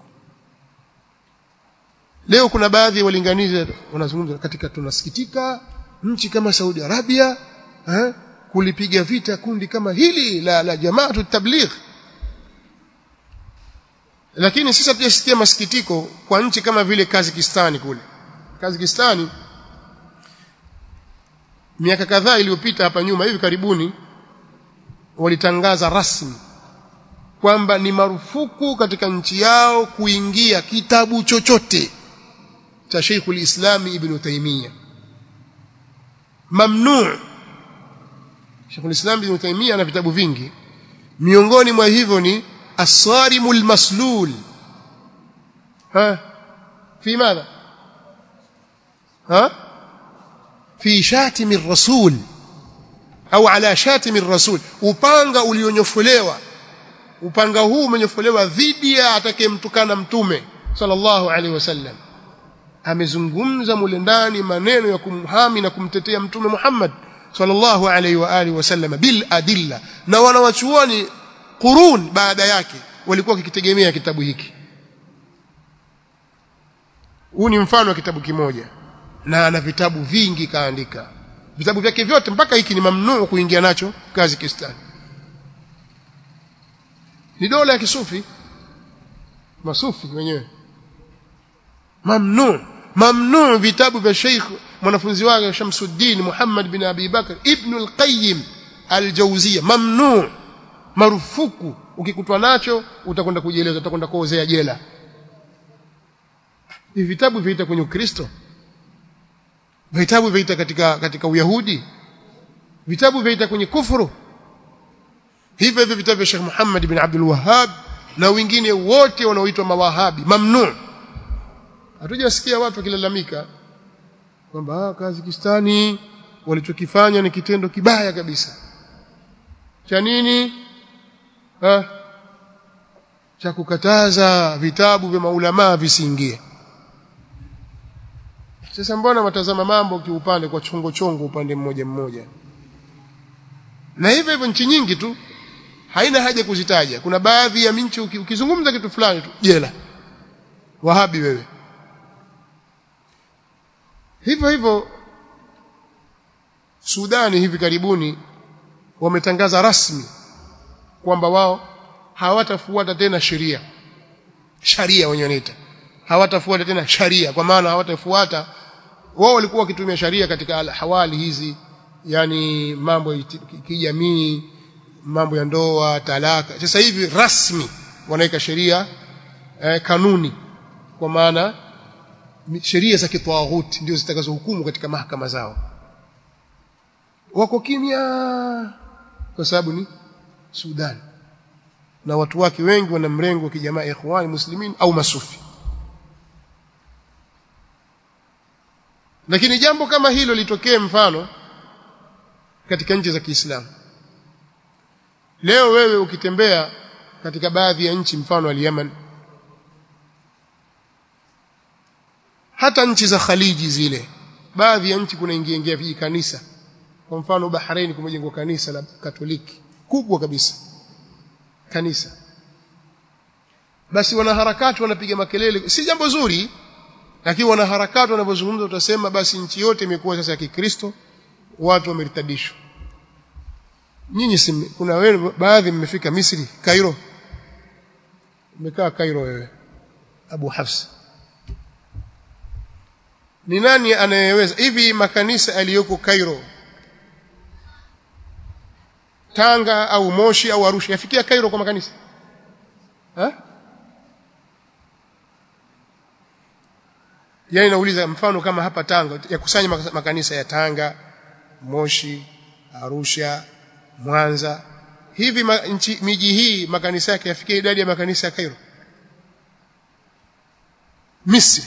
leo kuna baadhi ya walinganizi wanazungumza katika tunasikitika nchi kama Saudi Arabia eh, kulipiga vita kundi kama hili la, la jamaatu tabligh lakini sisi hatujasikia masikitiko kwa nchi kama vile Kazakistani kule Kazakistani miaka kadhaa iliyopita hapa nyuma hivi karibuni walitangaza rasmi kwamba ni marufuku katika nchi yao kuingia kitabu chochote cha Sheikhul Islam Ibn Taymiyyah mamnu Sheikhul Islam Ibn Taymiyyah ana vitabu vingi miongoni mwa hivyo ni الصارم المسلول ها في ماذا ها في شاتم الرسول au ala shatimi rasul upanga ulionyofolewa upanga huu umenyofolewa dhidi ya atakayemtukana mtume sallallahu alaihi wasallam amezungumza mule ndani maneno ya kumhami na kumtetea mtume Muhammad sallallahu alaihi wa alihi wasallam bil adilla na wanawachuoni qurun baada yake walikuwa wakitegemea kitabu hiki huu ni mfano wa kitabu kimoja na ana vitabu vingi kaandika vitabu vyake vyote mpaka hiki ni mamnuu kuingia nacho Kazakistan ni dola ya kisufi masufi wenyewe mamnuu mamnuu vitabu vya Sheikh mwanafunzi wake Shamsuddin Muhammad bin Abi Bakr Ibn al-Qayyim al-Jawziyya mamnuu marufuku ukikutwa nacho utakwenda kujieleza utakwenda kuozea jela hivi vitabu viita kwenye Ukristo vitabu viita katika katika Uyahudi vitabu viita kwenye kufuru hivyo hivyo vitabu vya Sheikh Muhammad bin Abdul Wahhab na wengine wote wanaoitwa mawahabi mamnu hatujasikia watu wakilalamika kwamba Kazakistani walichokifanya ni kitendo kibaya kabisa cha nini ha? cha kukataza vitabu vya maulamaa visiingie sasa mbona watazama mambo kiupande kwa chongo chongo upande mmoja mmoja na hivyo hivyo nchi nyingi tu haina haja kuzitaja kuna baadhi ya nchi ukizungumza kitu fulani tu jela wahabi wewe hivyo hivyo Sudani hivi karibuni wametangaza rasmi kwamba wao hawatafuata tena sheria sharia wenyewe wanaita hawatafuata tena sharia kwa maana hawatafuata wao walikuwa wakitumia sharia katika hawali hizi yani mambo ya kijamii mambo ya ndoa talaka sasa hivi rasmi wanaweka sheria eh, kanuni kwa maana sheria za kitawaghuti ndio zitakazohukumu katika mahakama zao wako kimya kwa sababu ni Sudan na watu wake wengi wana mrengo wa kijamaa ikhwani muslimin au masufi lakini jambo kama hilo litokee mfano katika nchi za Kiislamu leo wewe ukitembea katika baadhi ya nchi mfano wa Yemen hata nchi za Khaliji zile baadhi ya nchi kuna ingia ingia viji kanisa kwa mfano Bahrain kumejengwa kanisa la Katoliki kubwa kabisa kanisa basi wanaharakati wanapiga makelele si jambo zuri lakini wanaharakati wanapozungumza utasema basi nchi yote imekuwa sasa ya Kikristo watu wameritadishwa nyinyi si kuna wewe baadhi mmefika Misri Cairo umekaa Cairo wewe Abu Hafs ni nani anayeweza hivi makanisa aliyoko Cairo Tanga au Moshi au Arusha yafikia Cairo kwa makanisa ha? Yaani nauliza mfano kama hapa Tanga yakusanya makanisa ya Tanga, Moshi, Arusha, Mwanza. Hivi ma, nchi, miji hii makanisa yake yafikia idadi ya makanisa ya Cairo? Misri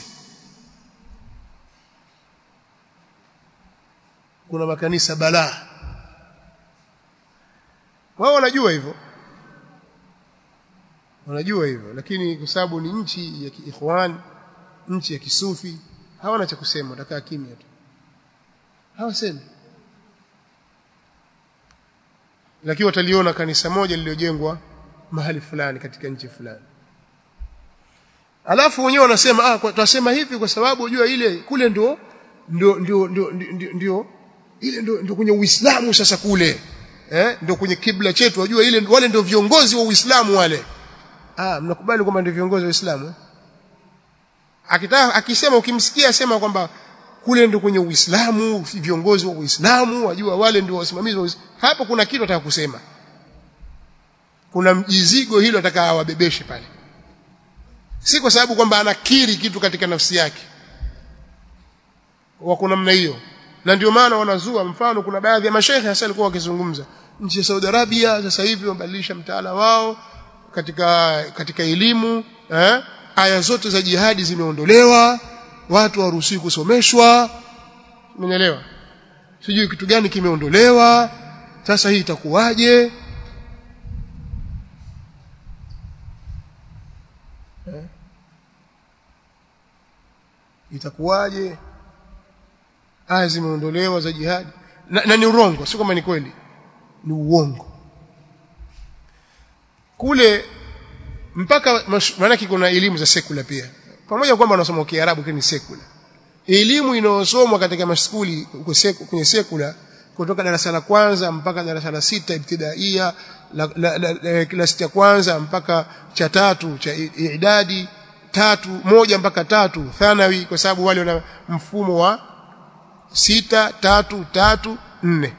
kuna makanisa balaa wao wanajua hivyo wanajua hivyo lakini kwa sababu ni nchi ya kiikhwan nchi ya kisufi hawana cha kusema watakaa kimya tu hawasemi lakini wataliona kanisa moja lililojengwa mahali fulani katika nchi fulani alafu wenyewe wanasema ah tunasema hivi kwa sababu unajua ile kule ndio ndio ndio ndio ndio ile ndio ndio kwenye Uislamu sasa kule eh ndio kwenye kibla chetu wajua ile wale ndio viongozi wa Uislamu wale ah mnakubali kwamba ndio viongozi wa Uislamu eh? akitaka akisema ukimsikia asema kwamba kule ndio kwenye Uislamu viongozi wa Uislamu wajua wale ndio wasimamizi wa Uislamu hapo kuna kitu ataka kusema kuna mjizigo hilo ataka awabebeshe pale si kwa sababu kwamba anakiri kitu katika nafsi yake wako namna hiyo na ndio maana wanazua mfano kuna baadhi ya mashaikh hasa walikuwa wakizungumza nchi ya Saudi Arabia sasa hivi wamebadilisha mtaala wao katika katika elimu eh aya zote za jihadi zimeondolewa watu hawaruhusiwi kusomeshwa umeelewa sijui kitu gani kimeondolewa sasa hii itakuwaje eh? itakuwaje aya zimeondolewa za jihadi na, na ni urongo sio kama ni kweli ni uongo kule mpaka maana kuna elimu za sekula pia pamoja kwamba wanasoma Kiarabu lakini ni sekula elimu inayosomwa katika mashukuli kwenye sekula kutoka darasa la kwanza mpaka darasa la sita ibtidaia la, la, la, la, klasi cha kwanza mpaka cha tatu cha idadi tatu moja mpaka tatu thanawi kwa sababu wale wana mfumo wa sita tatu tatu nne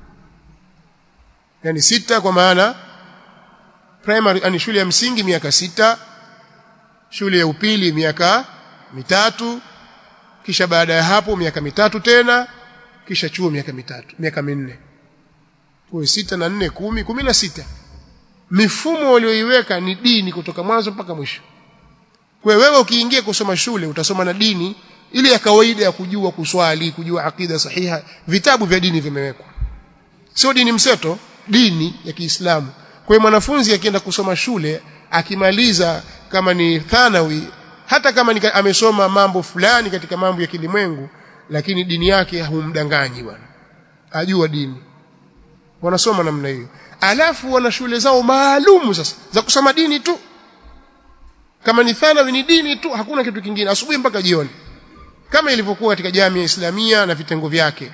yani sita kwa maana primary yani shule ya msingi miaka sita shule ya upili miaka mitatu kisha baada ya hapo miaka mitatu tena kisha chuo miaka mitatu miaka minne kwa sita na nne kumi kumi na sita mifumo walioiweka ni dini kutoka mwanzo mpaka mwisho kwa wewe ukiingia kusoma shule utasoma na dini ile ya kawaida ya kujua kuswali kujua akida sahiha vitabu vya dini vimewekwa sio dini mseto dini ya Kiislamu kwa hiyo mwanafunzi akienda kusoma shule akimaliza kama ni thanawi hata kama ni amesoma mambo fulani katika mambo ya kilimwengu lakini dini yake humdanganyi bwana ajua dini wanasoma namna hiyo alafu wana shule zao maalumu sasa za kusoma dini tu kama ni thanawi ni dini tu hakuna kitu kingine asubuhi mpaka jioni kama ilivyokuwa katika jamii ya Islamia na vitengo vyake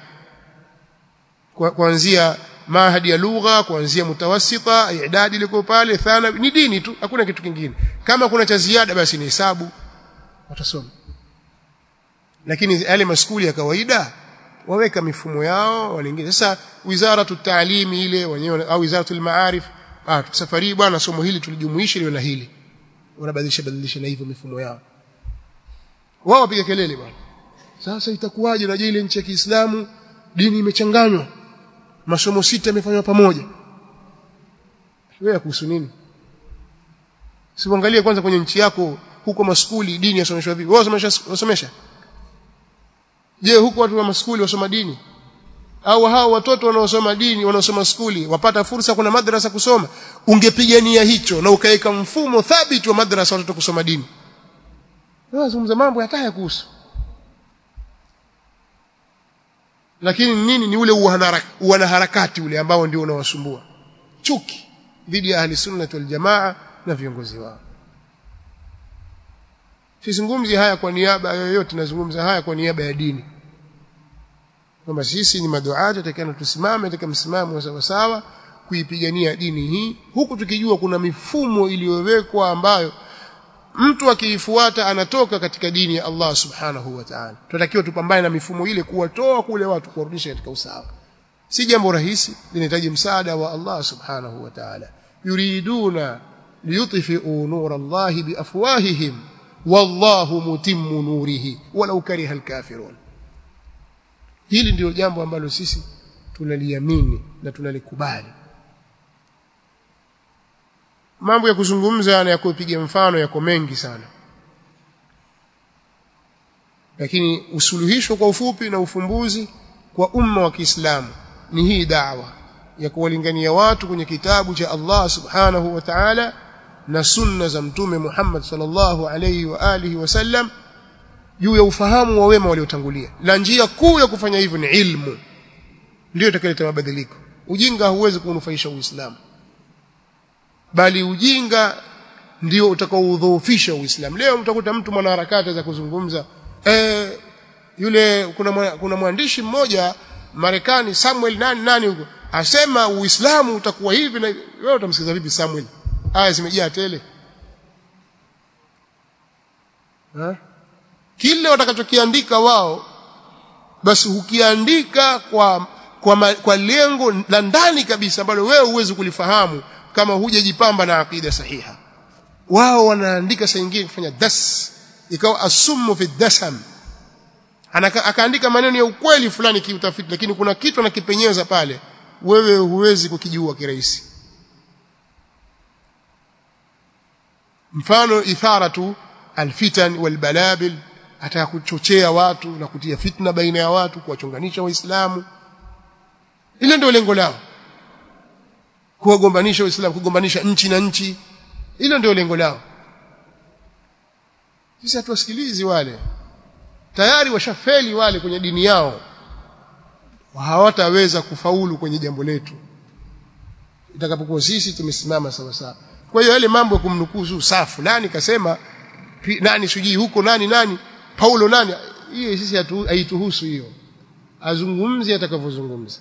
kuanzia mahadi ya lugha kuanzia mutawasita idadi liko pale thanawi ni dini tu hakuna kitu kingine kama kuna cha ziada basi ni hesabu watasoma lakini yale maskuli ya kawaida waweka mifumo yao waliingia sasa wizara tutaalimi ile wenyewe au wizara maarif ah safari bwana somo hili tulijumuisha liwe na hili wanabadilisha badilisha na hivyo mifumo yao wao wapiga kelele bwana sasa itakuwaje na ile nchi ya Kiislamu dini imechanganywa masomo sita yamefanywa pamoja wewe kuhusu nini siangalie kwanza kwenye nchi yako huko maskuli dini yasomeshwa vipi wao wasomesha je huko watu wa maskuli wasoma dini au hao watoto wanaosoma dini wanaosoma skuli wapata fursa kuna madrasa kusoma ungepigania hicho na ukaweka mfumo thabiti wa madrasa watoto kusoma dini wazungumza mambo hataya kuhusu lakini nini ni ule uanaharakati ule ambao ndio unawasumbua chuki dhidi ya ahli sunna wal jamaa na viongozi wao sizungumzi haya kwa niaba yoyote nazungumza haya kwa niaba ya dini kwamba sisi ni maduati tutakana tusimame katika msimamo wa sawa sawa kuipigania dini hii huku tukijua kuna mifumo iliyowekwa ambayo mtu akiifuata anatoka katika dini ya Allah subhanahu wa ta'ala tunatakiwa tupambane na mifumo ile kuwatoa kule watu kuwarudisha katika usawa si jambo rahisi linahitaji msaada wa Allah subhanahu wa ta'ala yuriduna liyutfi'u nur Allah biafwahihim wallahu mutimmu nurihi walau kariha alkafirun hili ndio jambo ambalo sisi tunaliamini na tunalikubali mambo ya kuzungumza na ya kupiga mfano yako mengi sana lakini usuluhisho kwa ufupi na ufumbuzi kwa umma wa Kiislamu ni hii da'wa ya kuwalingania watu kwenye kitabu cha Allah subhanahu wa ta'ala na sunna za mtume Muhammad sallallahu alayhi wa alihi wasallam juu ya ufahamu wa wema waliotangulia na njia kuu ya kufanya hivyo ni ilmu ndio itakayoleta mabadiliko ujinga huwezi kunufaisha uislamu bali ujinga ndio utakaoudhoofisha uislamu leo mtakuta mtu mwanaharakati za kuzungumza eh yule kuna mwa, kuna mwandishi mmoja Marekani Samuel nani nani huko asema uislamu utakuwa hivi na wewe utamsikiza vipi Samuel aya zimejaa tele ha? kile watakachokiandika wao basi hukiandika kwa kwa, ma, kwa lengo la ndani kabisa ambalo wewe huwezi kulifahamu kama hujajipamba na akida sahiha wao wanaandika saa nyingine kufanya das ikawa asumu fi dasam Anaka, akaandika maneno ya ukweli fulani kiutafiti lakini kuna kitu anakipenyeza pale wewe huwezi kukijua kirahisi mfano itharatu alfitan walbalabil ataka kuchochea watu na kutia fitna baina ya watu kuwachunganisha waislamu ile ndio lengo lao kuwagombanisha waislamu kugombanisha nchi na nchi hilo ndio lengo lao sisi hatuwasikilizi wale tayari washafeli wale kwenye dini yao hawataweza kufaulu kwenye jambo letu itakapokuwa sisi tumesimama sawa sawa kwa hiyo yale mambo ya kumnukuu saa fulani kasema nani sijui huko nani nani Paulo nani hiyo sisi haituhusu hiyo azungumze atakavyozungumza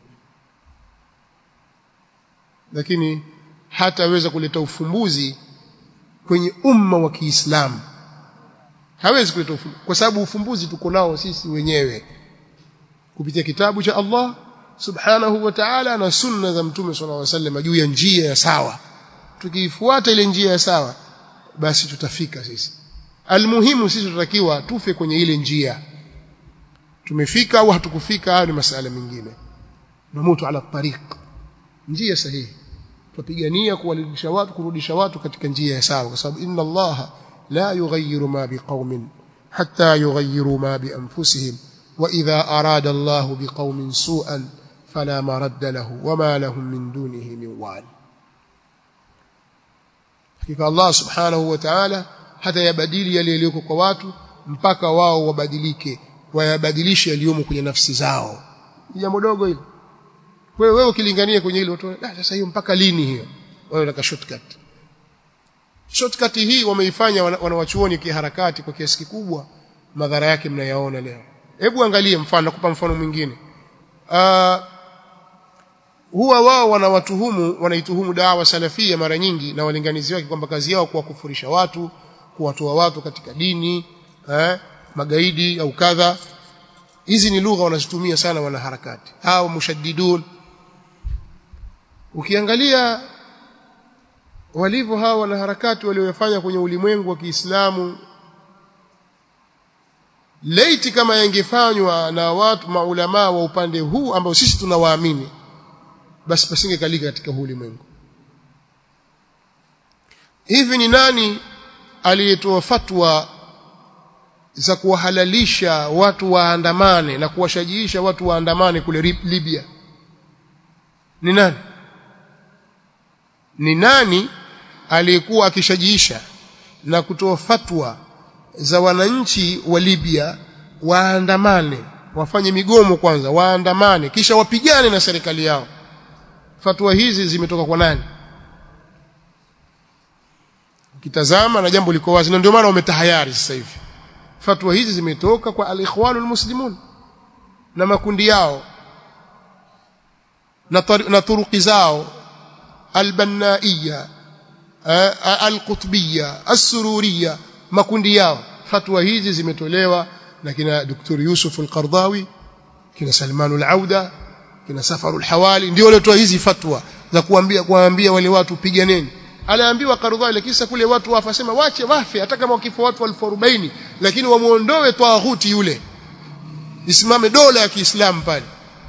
lakini hataweza kuleta ufumbuzi kwenye umma wa Kiislamu hawezi kuleta ufumbuzi kwa sababu ufumbuzi tuko nao sisi wenyewe kupitia kitabu cha Allah subhanahu wa ta'ala na sunna za mtume sallallahu alaihi wasallam juu ya njia ya sawa tukiifuata ile njia ya sawa basi tutafika sisi almuhimu sisi tutakiwa tufe kwenye ile njia tumefika au hatukufika hayo ni masala mengine namutu ala tariq njia sahihi tupigania kuwarudisha watu kurudisha watu katika njia ya sawa kwa sababu inna allaha la yughayyiru ma biqaumin hatta yughayyiru ma bi anfusihim wa idha arada allahu biqaumin su'an fala maradda lahu wama lahum min dunihi min wal hakika allah subhanahu wa ta'ala hata yabadili yale yaliyoko kwa watu mpaka wao wabadilike wayabadilishe yaliyomo kwenye nafsi zao jambo dogo hilo kwa hiyo wewe ukilingania kwenye hilo watu ah sasa hiyo mpaka lini hiyo wewe unataka shortcut shortcut hii wameifanya wanawachuoni kiharakati kwa kiasi kikubwa madhara yake mnayaona leo hebu angalie mfano nakupa mfano mwingine uh, huwa wao wanawatuhumu wanaituhumu dawa salafia mara nyingi na walinganizi wake kwamba kazi yao kuwakufurisha watu kuwatoa watu katika dini eh, magaidi au kadha hizi ni lugha wanazitumia sana wanaharakati hao mushaddidun ukiangalia walivyo hawa wanaharakati waliofanya kwenye ulimwengu wa Kiislamu laiti kama yangefanywa na watu maulama wa upande huu ambao sisi tunawaamini basi pasingekalika katika huu ulimwengu hivi ni nani aliyetoa fatwa za kuwahalalisha watu waandamane na kuwashajiisha watu waandamane kule Libya ni nani ni nani aliyekuwa akishajiisha na kutoa fatwa za wananchi wa Libya waandamane wafanye migomo kwanza waandamane kisha wapigane na serikali yao fatwa hizi zimetoka kwa nani ukitazama na jambo liko wazi na ndio maana wametahayari sasa hivi fatwa hizi zimetoka kwa al-ikhwanul muslimun na makundi yao na, na turuki zao albannaiya alqutbiyya as-sururiyya makundi yao fatwa hizi zimetolewa na kina Dr. Yusuf al-Qardawi kina Salman al-Auda kina Safar al-Hawali ndio waliotoa hizi fatwa za kuambia kuambia wale watu piganeni aliambiwa Qardawi lakini sasa kule watu wafa sema wache wafe hata kama wakifa watu 1040 lakini wamuondoe tawaghuti yule isimame dola ya Kiislamu pale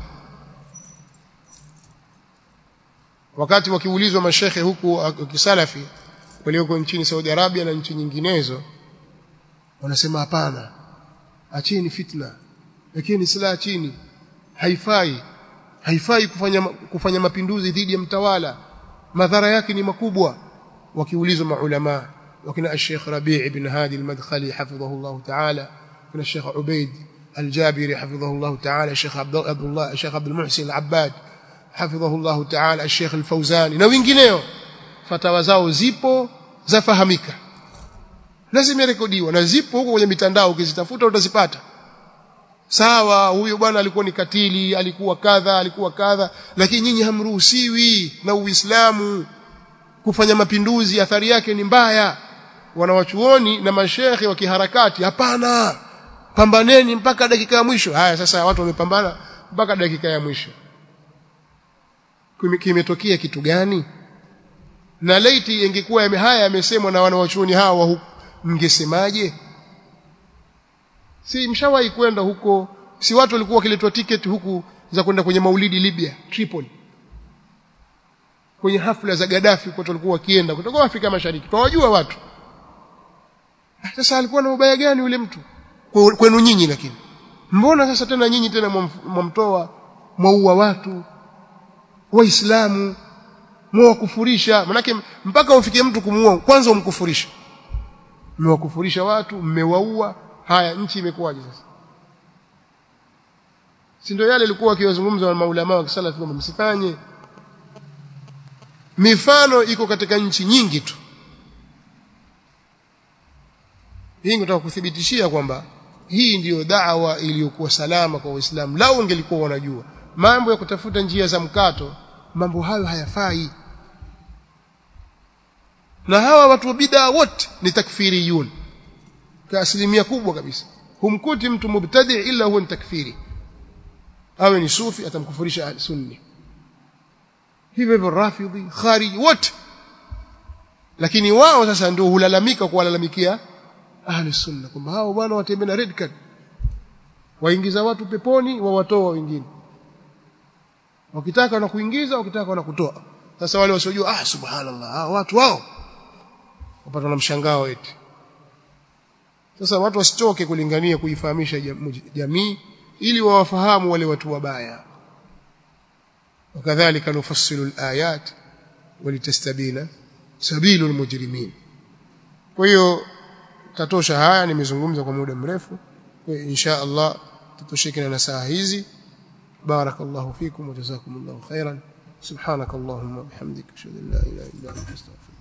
wakati wakiulizwa mashekhe huku kisalafi walioko nchini Saudi Arabia na nchi nyinginezo wanasema hapana acheni fitna lakini silaha chini haifai haifai kufanya kufanya mapinduzi dhidi ya mtawala madhara yake ni makubwa wakiulizwa maulama wakina Sheikh Rabi' ibn Hadi al-Madkhali hafidhahu Allah ta'ala kuna Sheikh Ubaid al-Jabiri hafidhahu Allah ta'ala Sheikh Abdullah Sheikh Abdul Muhsin al-Abbad hafidhahu Allah ta'ala Sheikh al-Fawzani na wengineo fatawa zao zipo zafahamika na zimerekodiwa na zipo huko kwenye mitandao ukizitafuta utazipata sawa huyo bwana alikuwa ni katili alikuwa kadha alikuwa kadha lakini nyinyi hamruhusiwi na Uislamu kufanya mapinduzi athari yake ni mbaya wanawachuoni na mashehe wa kiharakati hapana pambaneni mpaka dakika ya mwisho haya sasa watu wamepambana mpaka dakika ya mwisho kimetokea kitu gani na laiti ingekuwa haya yamesemwa na wanawachuoni hawa mngesemaje si mshawahi kwenda huko si watu walikuwa wakiletwa tiketi huku za kwenda kwenye maulidi Libya Tripoli kwenye hafla za Gaddafi watu walikuwa wakienda kutoka Afrika Mashariki tunawajua watu sasa alikuwa na ubaya gani yule mtu kwenu nyinyi lakini mbona sasa tena nyinyi tena mwamtoa mwaua watu waislamu mwakufurisha manake mpaka umfikie mtu kumuua kwanza umkufurisha mmewakufurisha watu mmewaua haya nchi imekuwaje sasa si ndio yale ilikuwa akiwazungumza na maulama wa kisalafi kwamba msifanye mifano iko katika nchi nyingi tu hii nataka kuthibitishia kwamba hii ndiyo da'wa iliyokuwa salama kwa Waislamu lao ungelikuwa wanajua mambo ya kutafuta njia za mkato mambo hayo hayafai na hawa watu wa bid'a wote ni takfiriyun kwa asilimia kubwa kabisa humkuti mtu mubtadi ila huwa ni takfiri awe ni sufi atamkufurisha sunni hivyo hivyo rafidhi khariji wote lakini wao sasa ndio hulalamika kuwalalamikia ahli sunna kwamba hao bwana watembea na red card waingiza watu peponi wawatoa wengine wakitaka na kuingiza wakitaka na kutoa sasa wale wasiojua ah subhanallah ah, watu wao wapata na mshangao eti sasa watu wasitoke kulingania kuifahamisha jamii ili wawafahamu wale watu wabaya wakadhalika nufassilu alayat walitastabina sabilu almujrimin kwa hiyo tatosha haya nimezungumza kwa muda mrefu kwa insha Allah tutosheke na saa hizi barakallahu fikum wa jazakumullahu khairan subhanakallahumma wa bihamdika ashhadu an la ilaha illa anta astaghfiruka